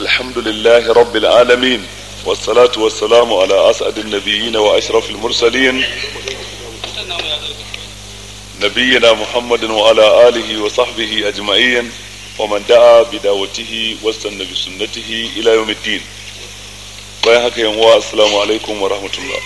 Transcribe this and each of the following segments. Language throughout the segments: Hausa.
الحمد لله رب العالمين والصلاة والسلام على أسعد النبيين وأشرف المرسلين نبينا محمد وعلى آله وصحبه أجمعين ومن دعا بدعوته واستنى بسنته إلى يوم الدين bayan haka yan uwa assalamu alaikum wa rahmatullah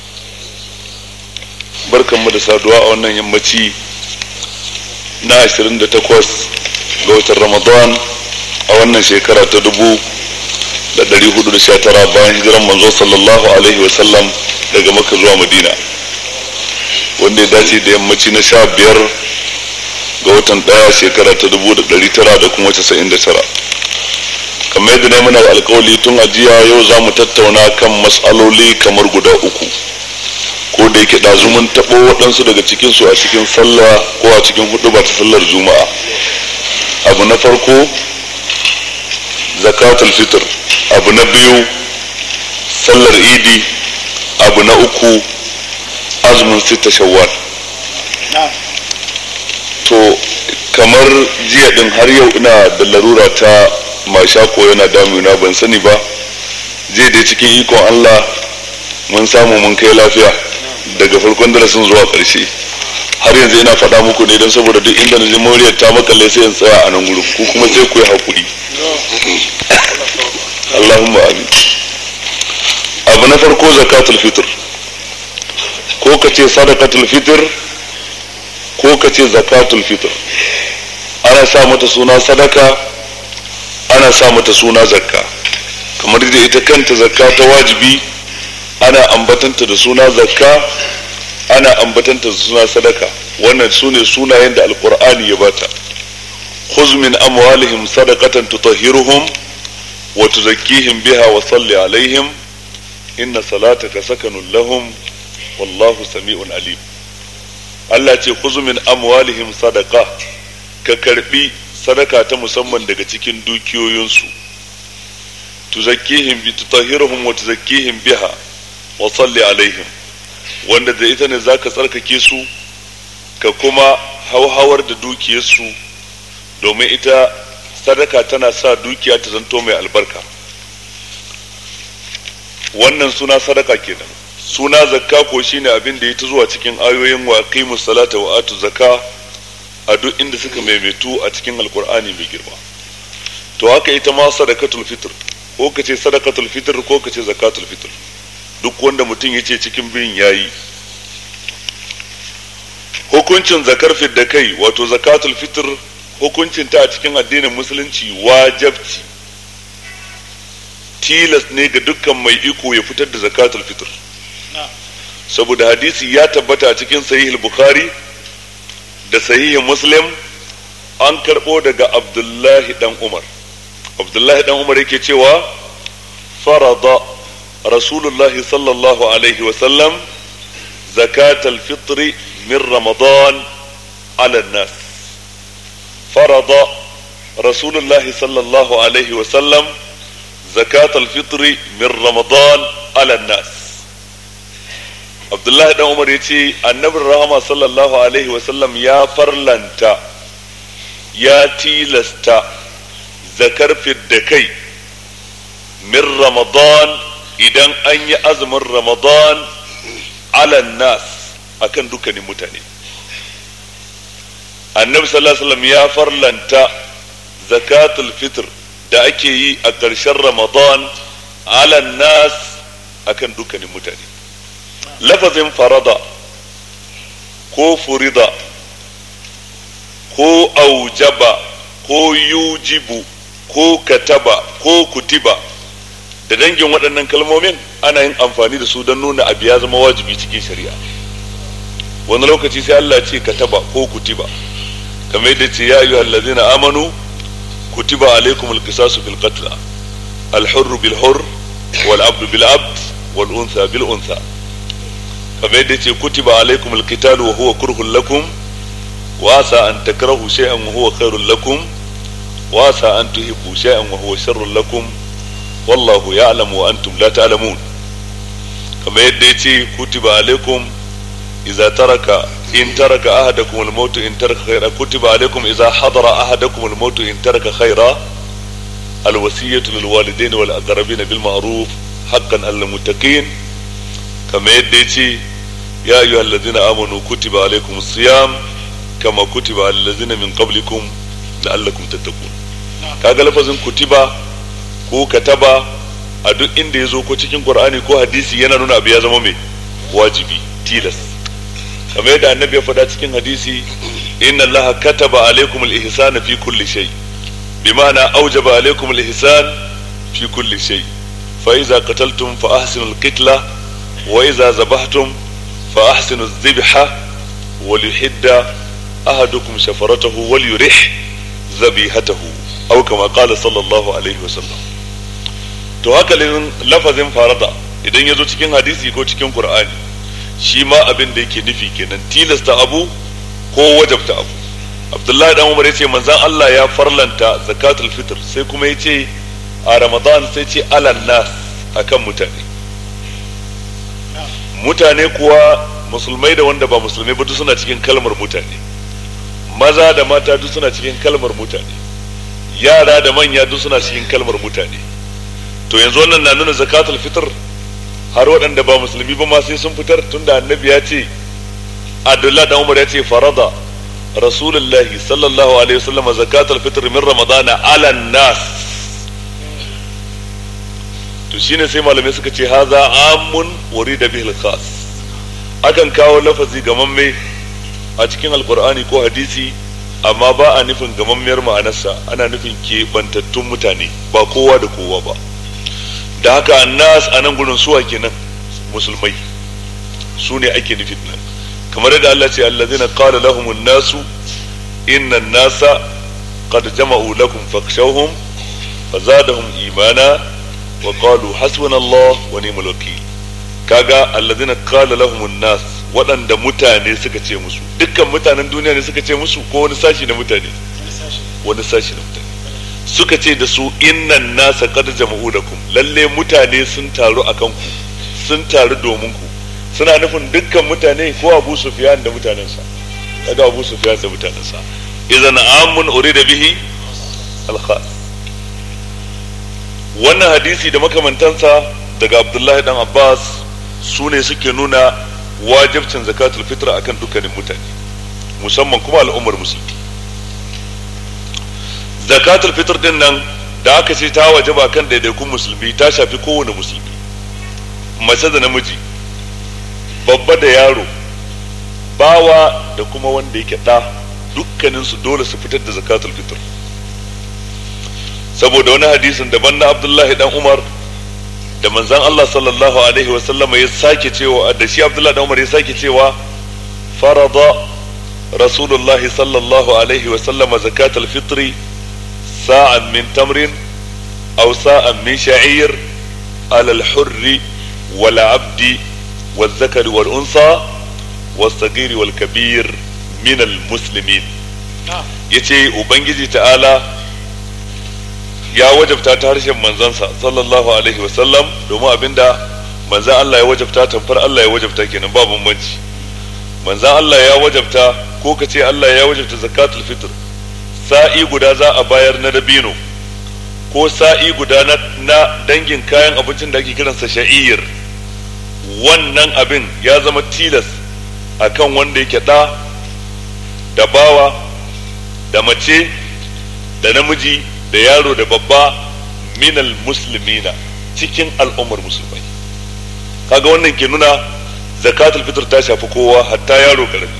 barkanmu da saduwa a wannan yammaci na 28 ga watan ramadan a wannan shekara ta dubu da dari hudu da sha tara bayan hijiran manzo sallallahu alaihi wasallam daga maka zuwa madina wanda ya dace da yammaci na sha biyar ga watan daya shekara ta dubu da dari tara da kuma casa'in da tara kamar yadda na muna alkawali tun ajiya yau za mu tattauna kan matsaloli kamar guda uku ko da yake ɗazu mun taɓo waɗansu daga cikinsu a cikin sallah ko a cikin hudu ba ta sallar juma'a abu na farko zakatul fitr abu na biyu sallar idi abu na uku azumin sita shawwal to kamar jiya din har yau ina da larura ta mashako yana damuna ban sani ba jiya dai cikin ikon Allah mun samu mun kai lafiya daga farkon darasin zuwa ƙarshe har yanzu ina faɗa muku ne don saboda duk inda na ji moriyar ta makalle sai in tsaya a nan gurin ku kuma sai ku yi haƙuri Allahumma amin abu na farko zakatul fitr ko ka ce sadaqatul fitr ko ka ce zakatul fitr ana sa mata suna sadaka ana sa mata suna zakka kamar da ita kanta zakka ta wajibi ana ambatanta da suna zakka ana ambatanta da suna sadaka wannan su ne sunayen da alkur'ani ya bata khuz min amwalihim sadaqatan tutahhiruhum wa tuzakkihim biha wa salli alaihim inna salataka sakanun lahum wallahu sami'un alim Allah ce khuz min amwalihim sadaqa ka karbi sadaka ta musamman daga cikin dukiyoyinsu tuzakkihim bi tutahhiruhum wa tuzakkihim biha wa salli alaihim wanda da ita ne zaka tsarkake su ka kuma hauhawar da dukiyarsu domin ita sadaka tana sa dukiya ta zanto mai albarka wannan suna sadaka kenan suna zakka ko shine abin da ya ta zuwa cikin ayoyin wa aqimus salata wa atu zakka a duk inda suka maimaitu a cikin alkur'ani mai girma to haka ita ma sadakatul fitr ko ka ce sadakatul fitr ko ka ce zakatul fitr duk wanda mutum ya ce cikin biyun yayi hukuncin zakar da kai wato zakatul fitr hukuncin ta a cikin addinin musulunci wajabci tilas ne ga dukkan mai iko ya fitar da zakatul fitr saboda hadisi ya tabbata a cikin sahih bukhari da sahihin muslim an karɓo daga abdullahi dan umar abdullahi dan umar yake cewa farada rasulullahi sallallahu alaihi wasallam zakat alfitri min ramadan ala nas farada rasulullahi sallallahu alaihi wasallam zakat alfitri min ramadan ala nas abdullahi dan umar ya ce annabin rahama sallallahu alaihi wasallam ya farlanta ya tilasta zakar da kai min ramadan idan an yi azumin ramadan alan nas akan dukkanin mutane annabi sallallahu alaihi wasallam ya farlanta zakatul fitr da ake yi a ƙarshen ramadan alan nas akan dukkanin mutane lafazin farada ko furida ko aujaba ko yujibu ko kataba ko kutiba da dangin waɗannan kalmomin ana yin amfani da su don nuna abu ya zama wajibi cikin shari'a wani lokaci sai Allah ce kataba ko kutiba kamar yadda ce ya ayyuhal ladzina amanu kutiba alaikum alqisasu fil qatl al hurr bil hurr wal abd bil abd wal untha bil untha kamar yadda ce kutiba alaikum alqital wa huwa kurhun lakum wa asa an takrahu shay'an wa huwa khairul lakum wa asa an tuhibbu shay'an wa huwa sharrul lakum wallahu ya'lamu wa antum la ta'lamun kamar yadda yace kutiba alaikum idza taraka in taraka ahadakum al-maut in taraka khayra kutiba alaikum idza hadara ahadakum al-maut in taraka khayra alwasiyatu lil walidaini wal aqrabin bil ma'ruf haqqan al muttaqin kama yadda yace ya ayyuhal ladzina amanu kutiba alaykumus siyam kama kutiba alal ladzina min qablikum la'allakum tattaqun kaga lafazin kutiba ko kataba a duk inda ya zo ko cikin qur'ani ko hadisi yana nuna abu ya zama mai wajibi tilas kamar yadda annabi ya faɗa cikin hadisi inna allaha kataba alaikum al-ihsana fi kulli shay bima'ana awjaba alaikum al-ihsan fi kulli shay fa idza qataltum fa ahsinu al-qitla wa idza zabahtum fa ahsinu adh-dhibha wa liyuhidda ahadukum shafaratahu wa liyurih dhabihatahu aw kama qala sallallahu alaihi wa sallam to haka lafazin farada idan ya zo cikin hadisi ko cikin qur'ani shi ma abin da yake nufi kenan tilasta abu ko wajabta abu abdullahi dan umar yace manzon Allah ya farlanta zakatul fitr sai kuma yace a ramadan sai ce alan nas akan mutane mutane kuwa musulmai da wanda ba musulmai ba duk suna cikin kalmar mutane maza da mata duk suna cikin kalmar mutane yara da manya duk suna cikin kalmar mutane to yanzu wannan na nuna zakatul fitr har waɗanda ba musulmi ba ma sai sun fitar tunda annabi ya ce Abdullah da Umar ya ce farada Rasulullah sallallahu alaihi wasallam zakatul fitr min Ramadan ala nas to shine sai malamai suka ce haza amun urida bihi khas akan kawo lafazi gamamme a cikin alqur'ani ko hadisi amma ba a nufin gamammiyar ma'anarsa ana nufin keɓantattun mutane ba kowa da kowa ba da haka annas a nan gurin suwa kenan musulmai su ne ake nufin nan kamar yadda Allah ce allazina qala lahum an-nasu inna an-nasa qad jama'u lakum fakhshawhum fazadahum imana wa qalu hasbunallah wa ni'mal wakeel kaga allazina qala lahum an-nas waɗanda mutane suka ce musu dukkan mutanen duniya ne suka ce musu ko wani sashi na mutane wani sashi na mutane suka ce da su innan nasa qad jama'u lakum lalle mutane sun taru akan ku sun taru domin ku suna nufin dukkan mutane ko Abu Sufyan da mutanensa kaga Abu Sufyan da mutanensa idan amun urida bihi al-khas wannan hadisi da makamantansa daga Abdullahi dan Abbas su ne suke nuna wajibcin zakatul fitr akan dukkanin mutane musamman kuma al'ummar musulmi zakatul fitr din nan da aka ce ta wajaba kan daidaikun musulmi ta shafi kowane musulmi mace da namiji babba da yaro bawa da kuma wanda yake ɗa dukkaninsu dole su fitar da zakatul fitr saboda wani hadisin daban na abdullahi dan umar da manzan Allah sallallahu alaihi wa sallama ya sake cewa da shi abdullahi dan umar ya sake cewa farada rasulullahi sallallahu alaihi wa sallama zakatul fitri sa'an min tamrin aw sa'an min sha'ir على الحر والعبد والذكر والأنثى والصغير والكبير من المسلمين yace ubangiji ta'ala ya wajabta ta harshen manzansa sallallahu alaihi wasallam domin abinda manzan Allah ya wajabta tamfar Allah ya wajabta kenan ba bambanci manzan Allah ya wajabta ko ka ce Allah ya wajabta zakatul fitr sa'i guda za a bayar na dabino ko sa'i guda na, na dangin kayan abincin da ake kiransa sha'ir wannan abin ya zama tilas akan wanda yake ɗa da bawa da mace da namiji da yaro da babba minal muslimina cikin al'ummar musulmai kaga wannan ke nuna zakatul fitr ta shafi kowa hatta yaro karami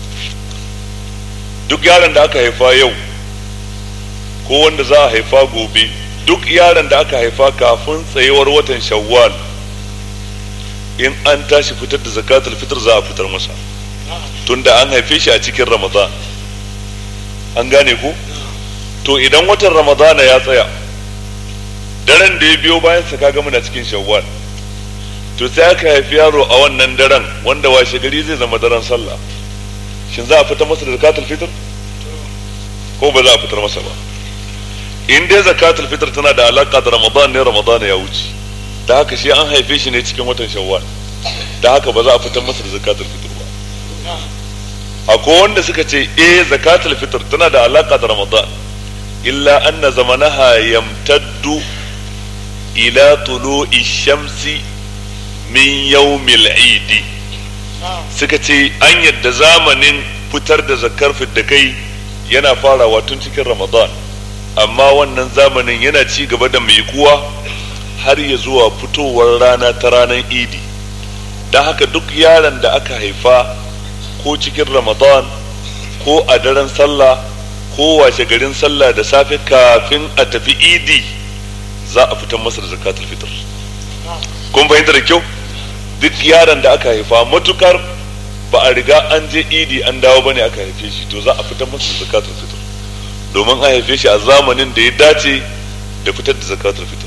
duk yaron da aka haifa yau ko wanda za a haifa gobe duk yaron da aka haifa kafin tsayuwar watan shawwal in an tashi fitar da zakatul fitr za a fitar masa tunda an haife shi a cikin ramadan an gane ku to idan watan ramadana ya tsaya daren da ya biyo bayan sa kaga muna cikin shawwal to sai aka haifi yaro a wannan daren wanda washe gari zai zama daren sallah shin za a fitar masa da zakatul fitr ko ba za a fitar masa ba in dai zakatul fitr tana da alaka da ramadan ne ramadan ya wuce da haka shi an haife shi ne cikin watan shawwal da haka ba za a fitar masa da zakatul fitr ba akwai wanda suka ce eh zakatul fitr tana da alaka da ramadan illa anna zamanaha yamtaddu ila tulu'i shamsi min yawmil idi suka ce an yadda zamanin fitar da zakar da kai yana farawa tun cikin ramadan amma wannan zamanin yana ci gaba da mai kuwa har ya zuwa fitowar rana ta ranar idi don haka duk yaron da aka haifa ko cikin ramadan ko a daren sallah ko washe garin sallah da safe kafin a tafi idi za a fitar masa da zakatul fitr kun fahimta da kyau duk yaron da aka haifa matukar ba a riga an je idi an dawo bane aka haife shi to za a fitar masa da zakatul fitr domin a haife shi a zamanin da ya dace da fitar da zakatul fitr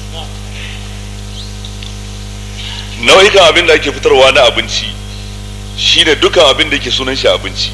nau'ikan abin da ake fitarwa na abinci shine dukan abin da ke sunan shi abinci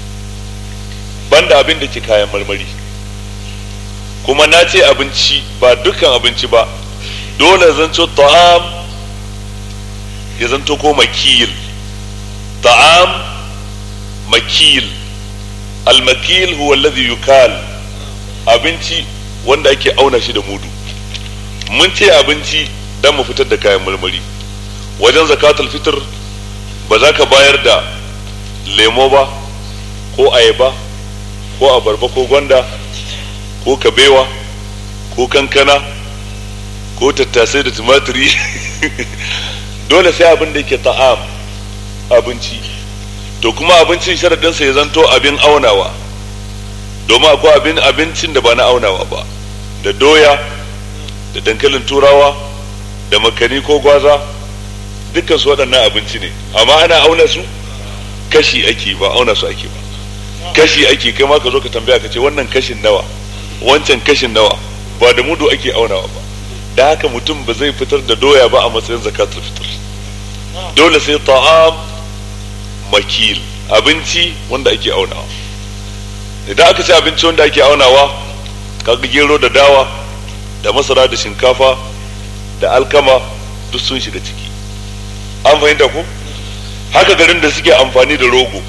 banda abin da ke kayan marmari kuma na ce abinci ba dukan abinci ba dole zanto ta'am ya zanto ko makil ta'am makil al-makil huwa alladhi yukal abinci wanda ake auna shi da mudu mun ce abinci dan mu fitar da kayan marmari wajen zakatul fitr ba za ka bayar da lemo ba ko ayaba ko abarba ko gwanda ko kabewa ko kankana ko tattasai da tumatiri dole sai abin da yake ta'am abinci to kuma abincin sharadinsa ya zanto abin aunawa domin akwai abin abincin da ba na aunawa ba da doya da dankalin turawa da makani ko gwaza dukkan su waɗannan abinci ne amma ana auna su kashi ake ba auna su ake ba kashi ake kai ma ka zo ka tambaya ka ce wannan kashin nawa wancan kashin nawa ba da mudu ake aunawa ba da haka mutum ba zai fitar da doya ba a matsayin zakatul fitr dole sai ta'am makil abinci wanda ake aunawa idan aka ce abinci wanda ake aunawa kaga gero da dawa da masara da shinkafa da alkama duk sun shiga ciki an fahimta ko haka garin da suke amfani da rogo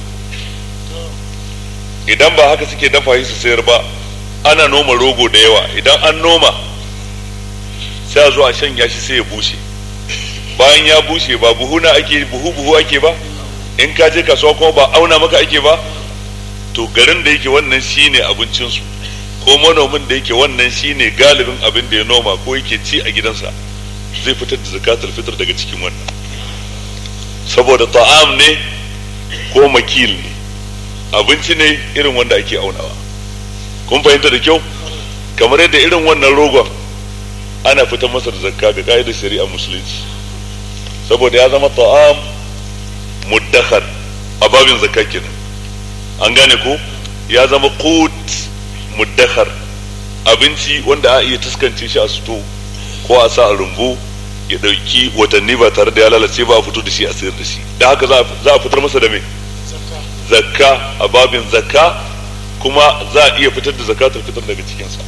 idan ba haka suke dafa shi su sayar ba ana noma rogo da yawa idan an noma sai a zo a shanya shi sai ya bushe bayan ya bushe ba buhuna ake buhu buhu ake ba in ka je kasuwa kuma ba auna maka ake ba to garin da yake wannan shine abincinsu ko manomin da yake wannan shine galibin abin da ya noma ko yake ci a gidansa zai fitar da zakatul fitr daga cikin wannan saboda ta'am ne ko makil ne abinci ne irin wanda ake aunawa kun fahimta da kyau kamar yadda irin wannan rogon ana fitar masa da zakka ga ka'idar shari'a musulunci saboda ya zama ta'am muddakhar a babin zakka kenan an gane ko ya zama qut muddakhar abinci wanda a iya taskance shi a suto ko a sa a rumbu ya dauki watanni ba tare da ya lalace ba a fito da shi a sayar da shi da haka za a fitar masa da me zakka a babin zakka kuma za a iya fitar da zakatul fitar daga cikinsa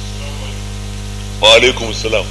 wa alaikum salam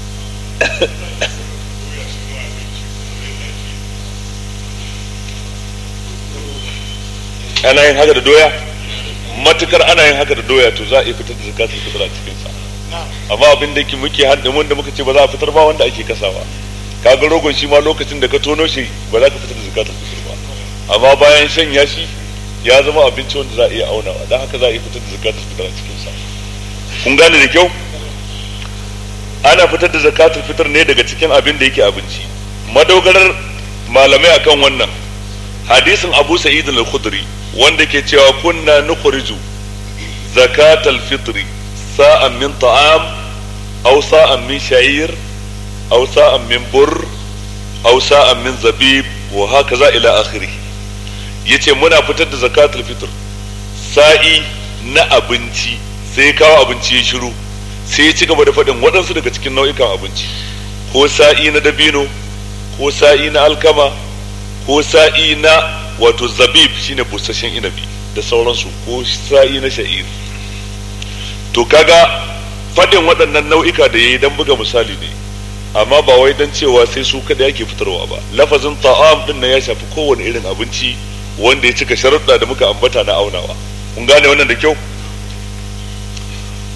ana yin haka da doya matukar ana yin haka da doya to za a iya fitar da zakatul fitar a cikinsa amma abin da muke hadda mun da muka ce ba za a fitar ba wanda ake kasawa kaga rogon shi ma lokacin da ka tono shi ba za ka fitar da zakatul fitar ba amma bayan shanya shi ya zama abinci wanda za a iya aunawa don haka za a iya fitar da zakatul fitar a cikin sa kun gane da kyau ana fitar da zakatul fitar ne daga cikin abin da yake abinci madogarar malamai akan wannan hadisin Abu Sa'id al-Khudri wanda ke cewa kunna nukhriju zakatul fitri sa'an min ta'am aw sa'an min sha'ir aw sa'an min burr aw sa'an min zabib wa hakaza ila akhirih yace muna fitar da zakatul fitr sa'i na abinci sai kawo abinci ya shiru sai ya ci gaba da faɗin waɗansu daga cikin nau'ikan abinci ko sa'i na dabino ko sa'i na alkama ko sa'i na wato zabib shine busasshen inabi da sauransu ko sa'i na sha'ir to kaga faɗin waɗannan nau'ika da yayi dan buga misali ne amma ba wai dan cewa sai su kada yake fitarwa ba lafazin ta'am din nan ya shafi kowane irin abinci wanda ya cika sharuɗa da muka ambata na aunawa kun gane wannan da kyau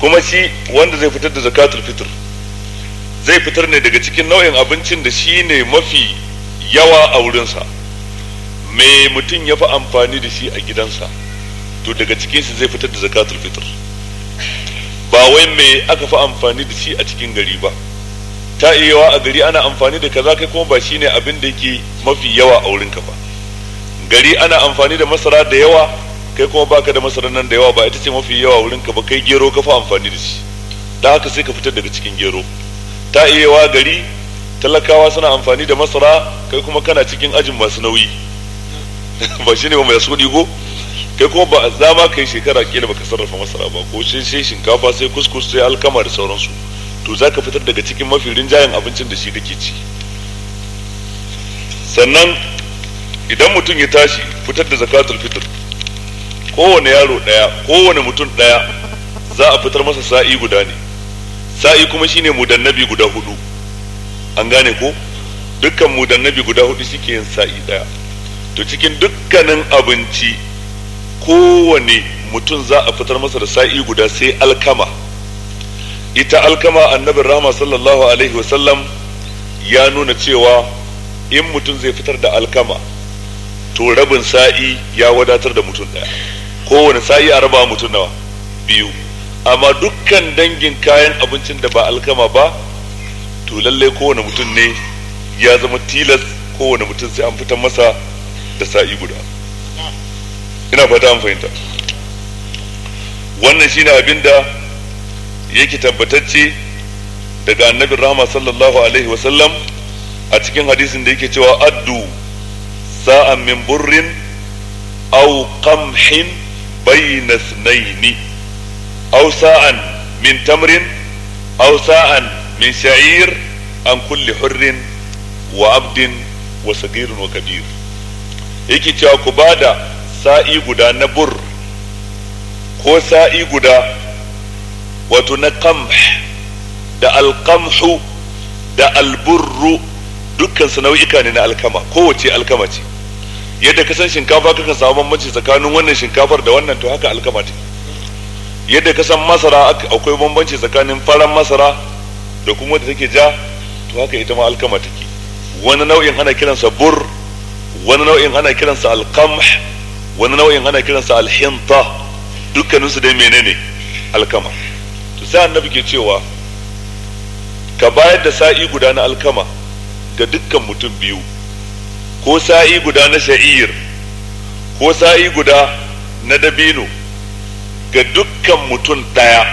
kuma shi wanda zai fitar da zakatul fitr zai fitar ne daga cikin nau'in abincin da shi ne mafi yawa a wurinsa me mutum ya fi amfani da shi a gidansa to daga cikinsa zai fitar da zakatul fitr ba wai me aka fi amfani da shi a cikin gari ba ta iya a gari ana amfani da kaza kai kuma ba shine abin da yake mafi yawa a wurinka ba gari ana amfani da masara da yawa kai kuma baka da masara nan da yawa ba ita ce mafi yawa wurinka ba kai gero ka fi amfani da shi da haka sai ka fitar daga cikin gero ta iya gari talakawa suna amfani da masara kai kuma kana cikin ajin masu nauyi ba shine ba mai sudi ko kai kuma ba za ma kai shekara kila baka sarrafa masara ba ko sai sai shinkafa sai kuskus sai alkama da sauransu to zaka fitar daga cikin mafi rinjayen abincin da shi kake ci sannan idan mutum ya tashi fitar da zakatul fitr kowane yaro daya kowane mutum daya za a fitar masa sa'i guda ne sa'i kuma shine mudannabi guda hudu an gane ko dukkan mudannabi guda hudu shike yin sa'i daya to cikin dukkanin abinci kowane mutum za a fitar masa da sa'i guda sai alkama ita alkama annabin rahama sallallahu alaihi wasallam ya nuna cewa in mutum zai fitar da alkama to rabin sa'i ya wadatar da mutum daya kowane sa'i a raba mutum nawa biyu amma dukkan dangin kayan abincin da ba alkama ba to lallai kowane mutum ne ya zama tilas kowane mutum sai an fitar masa da sa'i guda ina fata an fahimta wannan shine abin da yake tabbatacce daga annabin rahama sallallahu alaihi wasallam a cikin hadisin da yake cewa addu sa'an min burrin aw qamhin bayna ithnaini aw sa'an min tamrin aw sa'an min sha'ir an kulli hurrin wa abdin wa sagirin wa kabir yake cewa ku bada sa'i guda na bur ko sa'i guda wato na qamh da alqamhu da alburru dukkan su nau'ika ne na alkama kowace alkama ce yadda ka san shinkafa kakan samu bambanci tsakanin wannan shinkafar da wannan to haka alkama ce yadda ka san masara akwai bambanci tsakanin faran masara da kuma wadda take ja to haka ita ma alkama take wani nau'in ana kiransa bur wani nau'in ana kiransa alqamh wani nau'in ana kiransa alhinta dukkaninsu dai menene alkama to sai annabi ke cewa ka bayar da sa'i guda na alkama ga dukkan mutum biyu ko sa'i guda na sha'ir ko sa'i guda na dabino ga dukkan mutum ɗaya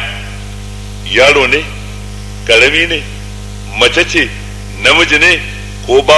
yaro ne karami ne mace ce namiji ne ko ba